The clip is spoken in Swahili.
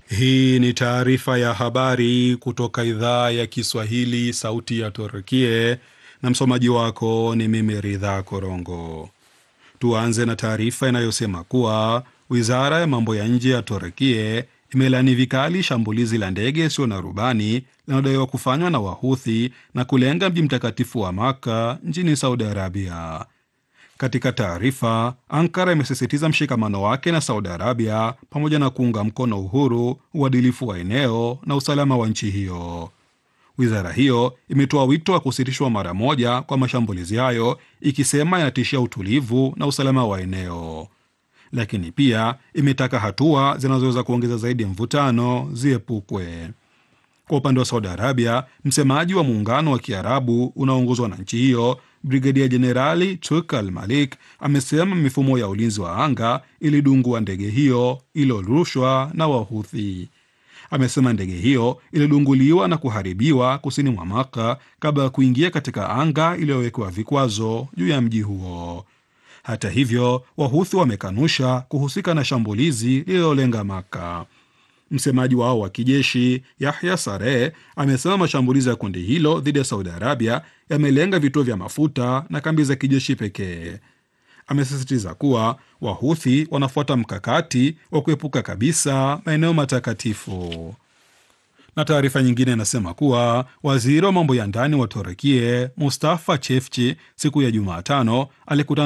Hii ni taarifa ya habari kutoka idhaa ya Kiswahili, sauti ya Turkie, na msomaji wako ni mimi Ridha Korongo. Tuanze na taarifa inayosema kuwa wizara ya mambo ya nje ya Turkie imelani vikali shambulizi la ndege isiyo na rubani linalodaiwa kufanywa na Wahuthi na kulenga mji mtakatifu wa Makka nchini Saudi Arabia. Katika taarifa, Ankara imesisitiza mshikamano wake na Saudi Arabia pamoja na kuunga mkono uhuru, uadilifu wa eneo na usalama wa nchi hiyo. Wizara hiyo imetoa wito wa kusitishwa mara moja kwa mashambulizi hayo, ikisema yanatishia utulivu na usalama wa eneo, lakini pia imetaka hatua zinazoweza kuongeza zaidi ya mvutano ziepukwe. Kwa upande wa Saudi Arabia, msemaji wa muungano wa Kiarabu unaoongozwa na nchi hiyo Brigedia Jenerali Turk Al Malik amesema mifumo ya ulinzi wa anga ilidungua ndege hiyo iliyorushwa na Wahuthi. Amesema ndege hiyo ilidunguliwa na kuharibiwa kusini mwa Maka kabla ya kuingia katika anga iliyowekewa vikwazo juu ya mji huo. Hata hivyo, Wahuthi wamekanusha kuhusika na shambulizi lililolenga Maka. Msemaji wao wa kijeshi Yahya Sare amesema mashambulizi ya kundi hilo dhidi ya Saudi Arabia yamelenga vituo vya mafuta na kambi za kijeshi pekee. Amesisitiza kuwa Wahuthi wanafuata mkakati wa kuepuka kabisa maeneo matakatifu. Na taarifa nyingine inasema kuwa waziri wa mambo ya ndani wa Turukie Mustafa Chefchi siku ya Jumatano alikutana